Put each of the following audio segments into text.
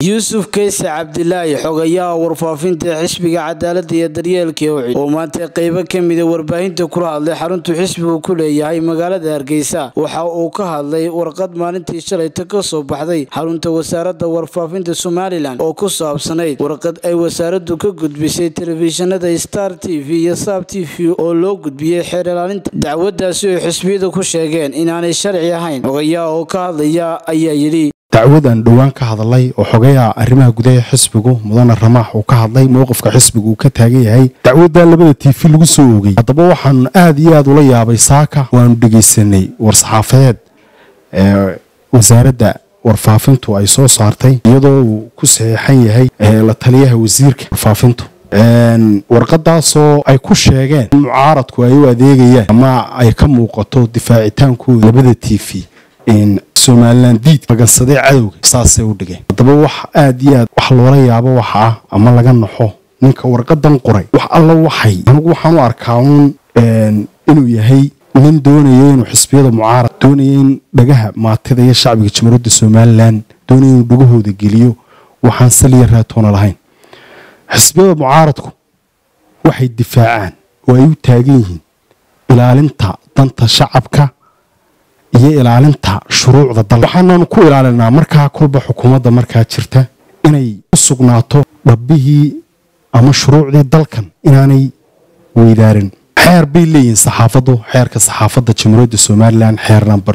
yuusuf kayse cabdilaahi xogayaha warfaafinta xisbiga cadaalada iyo daryeelka owcid oo maanta qeybo ka mida warbaahinta kula hadlay xaruntuu xisbigu ku leeyahay magaalada hargeysa waxa uu ka hadlay warqad maalintii shalayta ka soo baxday xarunta wasaaradda warfaafinta somalilan oo ku saabsanayd warqad ay wasaaraddu ka gudbisay telefishinada star t v iyo saab t v oo loo gudbiyey xeer ilaalinta dacwadaasi oo xisbiyadu ku sheegeen inaanay sharci ahayn xogayaha oo ka hadlaya ayaa yidhi dacwadan dhowaan ka hadlay oo xogayaha arrimaha gudaha xisbigu mudane ramaax uu ka hadlay mowqifka xisbigu uu ka taagan yahay dacwadda labada tiifi lagu soo oogay haddaba waxaanu aada iyo aada ula yaabay saaka waanu dhegaysanay war-saxaafadeed ee wasaaradda warfaafintu ay soo saartay iyadoo uu ku saxiixan yahay la taliyaha wasiirka warfaafintu warqadaasoo ay ku sheegeen in mucaaradku ay u adeegayaan ama ay ka muuqato difaacitaankooda labada tiifi somalilan diid magansadee cadowga saasay u dhigeen haddaba wax aada iyo aad wax loola yaabo waxa ah ama laga naxo ninka warqadan qoray wax alla waxay anigu waxaan u arkaa uun inuu yahay nin doonayo inuu xisbiyada mucaarad doonaya in dhagaha maatida iyo shacbiga jamhuuriyadda somalilan doonaya inuu dhagahooda geliyo waxaan saliya raatoona lahayn xisbiyada mucaaradku waxay difaacaan oo ay u taagan yihiin ilaalinta danta shacabka iyo ilaalinta shuruucda dal waxaanaanu ku ilaalinaa markaa kolba xukuumadda markaa jirta inay u sugnaato dhabbihii ama shuruucdii dalkan inaanay weydaarin xeer bay leeyihiin saxaafaddu xeerka saxaafadda jamhuuriyadda somalilan xeer namber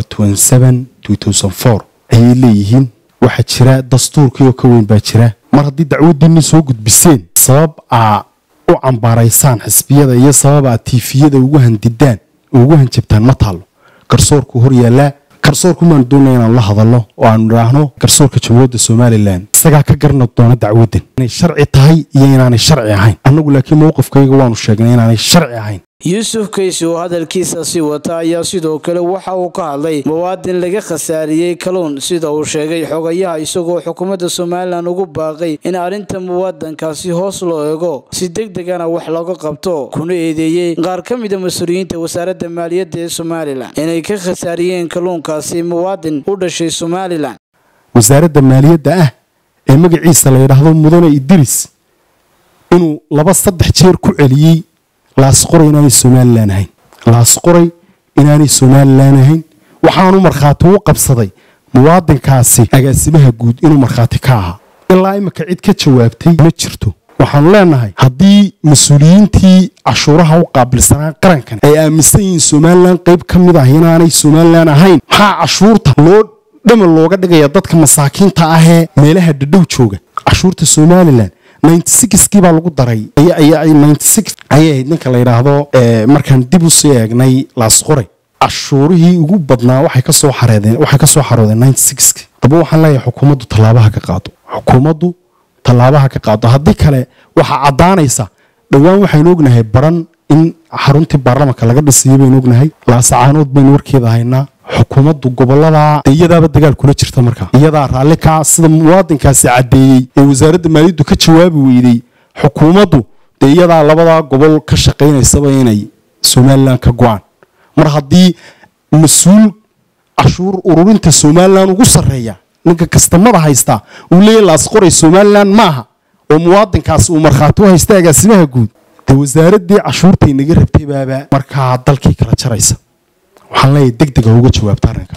ayay leeyihiin waxaa jira dastuurkii oo ka weyn baa jira mar haddii dacwaddiinni soo gudbiseen sabab aa u cambaaraysaan xisbiyada iyo sabab aa tiifiyada ugu handidaan ugu hanjabtaan ma taallo garsoorku hor yaallaa garsoorku maanu doonaya inaanu la hadalno oo aanu idhaahno garsoorka jamhuuriyadda somalilan isagaa ka garna doona dacwaddan inay sharci tahay iyo inaanay sharci ahayn annagu laakiin mowqifkayga waanu sheegnay inaanay sharci ahayn yuusuf kaysi oo hadalkiisa sii wata ayaa sidoo kale waxa uu ka hadlay muwaadin laga khasaariyey kaluun sida uu sheegay xogayaha isagoo xukuumadda somalilan ugu baaqay in arrinta muwaadankaasi hoos loo eego si deg degana wax looga qabto kuna eedeeyey qaar ka mida mas-uuliyiinta wasaaradda maaliyadda ee somalilan inay ka khasaariyeen kaluunkaasi muwaadin u dhashay somalilan wasaaradda maaliyadda ah ee magaciisa la yidhaahdo mudane idris inuu laba saddex jeer ku celiyey laasqoray inaanay somalilan ahayn laasqoray inaanay somalilan ahayn waxaanu markhaati u qabsaday muwaadinkaasi agaasimaha guud inuu markhaati ka ahaa ilaa imika cid ka jawaabtay ma jirto waxaanu leenahay haddii mas-uuliyiintii cashuuraha u qaabilsanaa qarankan ay aaminsan yihiin somalilan qayb ka mid ah inaanay somalilan ahayn maxaa cashuurta loo dhamal looga dhigaya dadka masaakiinta ahee meelaha dhadhow jooga cashuurta somalilan kii baa lagu daray ayay ahayd ninka la yidhaahdo markaan dib usii eegnay laasqoray cashuurihii ugu badnaa waxay ka soo xaroodeen daba waxaan leeyahay xukuumaddu tallaabaha ka qaado xukuumaddu tallaabaha ka qaado haddii kale waxaa caddaanaysa dhowaan waxaynu ognahay baran in xaruntii baarlamanka laga dhisiyo baynu ognahay laasacaanood baynu warkeeda haynaa xukuumaddu gobolada iyadaaba dagaal kula jirta markaa iyadaa raalli kaa sida muwaadinkaasi caddeeyey ee wasaaradda maaliyaddu ka jawaabi weydey xukuumaddu dee iyadaa labadaa gobol ka shaqaynaysaba inay somalilan ka go-aan mar haddii mas-uul cashuur ururinta somalilan ugu sarreeya ninka kastamada haystaa uu leeyahy laasqoray somalilan maaha oo muwaadinkaasi uu markhaati u haysta agaasimaha guud dee wasaaraddii cashuurtay naga rabtay baaba markaa dalkii kala jaraysa waxaan leeyahay deg deg ha uga jawaabto arrinka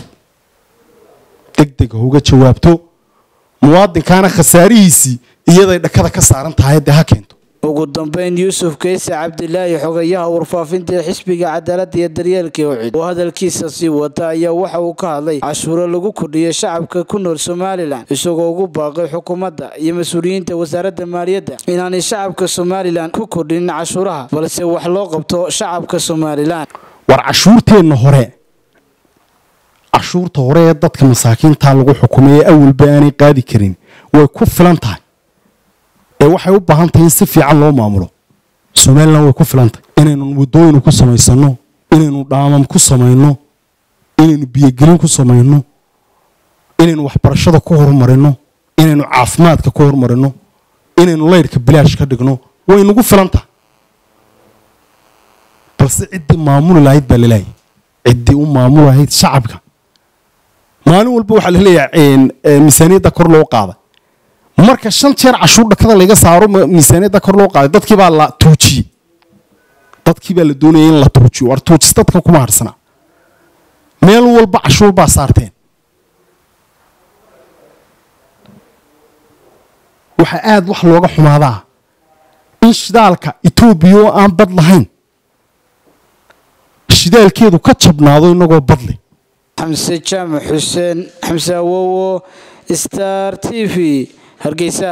deg deg ha uga jawaabto muwaadinkaana khasaarihiisii iyaday dhakada ka saaran tahay dee ha keento ugu dambeyn yuusuf kayse cabdilaahi xogayaha warfaafinta xisbiga cadaaladda iyo daryeelka owcid oo hadalkiisa sii wata ayaa waxa uu ka hadlay cashuuro lagu kordhiyay shacabka ku nool somalilan isagoo ugu baaqay xukuumadda iyo mas-uuliyiinta wasaaradda maaliyadda inaanay shacabka somalilan ku kordhinin cashuuraha balse wax loo qabto shacabka somalilan war cashuurteenna hore cashuurta hore ee dadka masaakiinta lagu xukumay ee awalba aanay qaadi karin way ku filan tahay ee waxay u baahan tahay in si fiican loo maamulo somalilan way ku filan tahay inaynu waddooyin ku samaysanno inaynu dhaamam ku samayno inaynu biyogelin ku samayno inaynu waxbarashada ku horumarino inaynu caafimaadka ku horumarino inaynu laydhka bilaash ka dhigno way nagu filan tahay balse ciddii maamuli lahayd baa laleeyahay ciddii u maamuli lahayd shacabka maalin walba waxaa laleeyahay miisaaniyadda kor loo qaaday marka shan jeer cashuur dhakada laga saaro miisaaniyadda kor loo qaaday dadkii baa la tuujiyey dadkii baa la doonaya in la tuujiyo war tuujis dadka kuma harsana meel walba cashuur baa saarteen waxaa aada wax looga xumaadaa in shidaalka etoobiya oo aan bad lahayn shidaalkeedu ka jabnaado inagoo badle xamse jaamac xuseen xamse awowo star t v hargeysa